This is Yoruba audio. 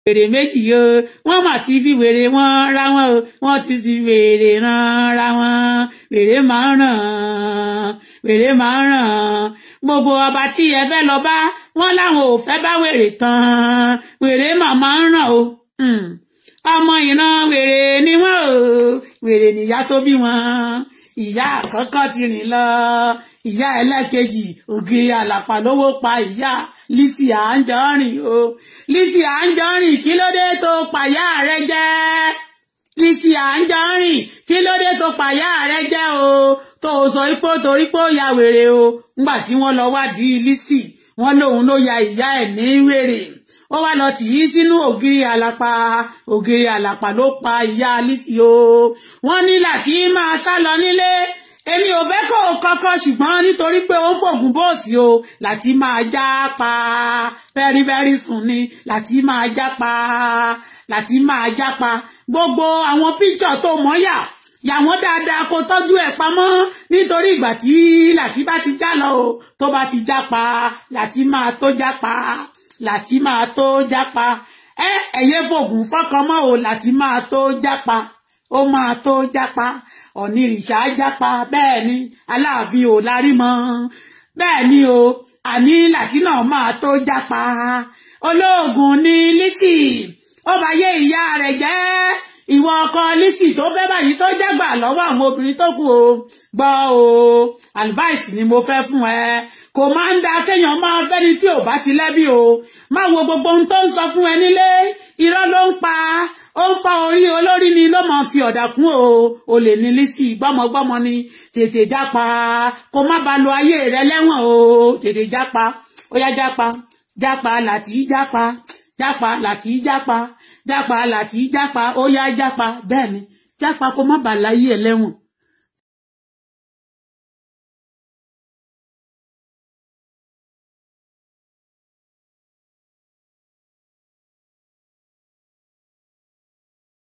wèrè méjì o wọ́n mà ti fi wèrè wọn ra wọn o wọ́n ti ti wèrè ran ra wọn wèrè máa ń ràn wèrè máa ń ràn gbogbo ọba tí ẹ fẹ́ lọ bá wọ́n láwọn ò fẹ́ bá wèrè tán wèrè màmá ń ràn o ọmọ ìran wèrè ni wọ́n o wèrè nìyá tó bí wọn ìyá àkọ́kọ́ ti rìn lọ ìyá ẹlẹ́kejì ògiri àlàpà lówó pa ìyá Lizzy Anjorin o Lizzy Anjorin kí ló dé tó pàyà rẹ jẹ́ Lizzy Anjorin kí ló dé tó pàyà rẹ jẹ́ o tó o sọ ipò torí pé ó ya wèrè o ńgbà tí wọ́n lọ wádìí Lizzy wọ́n lóun ló ya ìyá ẹ̀ ní wèrè ó wá lọ tì í sínú ògiri àlàpà ògiri àlàpà ló pa ìyá Lizzy o wọ́n ní láti máa sá lọ nílé èmi ò fẹ́ kó o kọ́kọ́ ṣùgbọ́n nítorí pé ó ń fògùn bóòsì o láti máa já pa very very soon ni láti máa já pa láti máa já pa gbogbo àwọn píṣọ̀ tó mọ́yà yà wọ́n dáadáa kó tọ́jú ẹ̀ pamọ́ nítorí ìgbà tí láti bá ti já lọ o tó bá ti já pa láti máa tó já pa láti máa tó já pa ẹ ẹ̀yẹ fògùn fọ́kàn mọ́ o láti máa tó já pa ó máa tó já pa ọ̀nìrìṣà jápa bẹ́ẹ̀ ni aláàfin ò larí mọ́ bẹ́ẹ̀ ni o àní làtínà máa tó jápa olóògùn ni Lizzy ó bá yé ìyá rẹ̀ jẹ́ ìwọ ọkọ Lizzy tó fẹ́ báyìí tó jágbà lọ́wọ́ àwọn obìnrin tó kù o gbọ́ o advice ni mo fẹ́ fún ẹ kò máa ń da kéèyàn máa fẹ́ni tí ò bá ti lẹ́bi o má wo gbogbo ohun tó ń sọ fún ẹ nílé irọ́ ló ń pa ó ń fa orí olórí ni ló máa fi ọ̀dà kún o o lè ní Lizzy gbọ́mọgbọ́mọ ni tètè jápa kó má ba lo ayé rẹ lẹ́wọ̀n o tètè jápa ó yá jápa jápa láti jápa jápa láti jápa jápa láti jápa ó yá jápa bẹ́ẹ̀ ni jápa kó má ba láyé ẹ lẹ́wọ̀n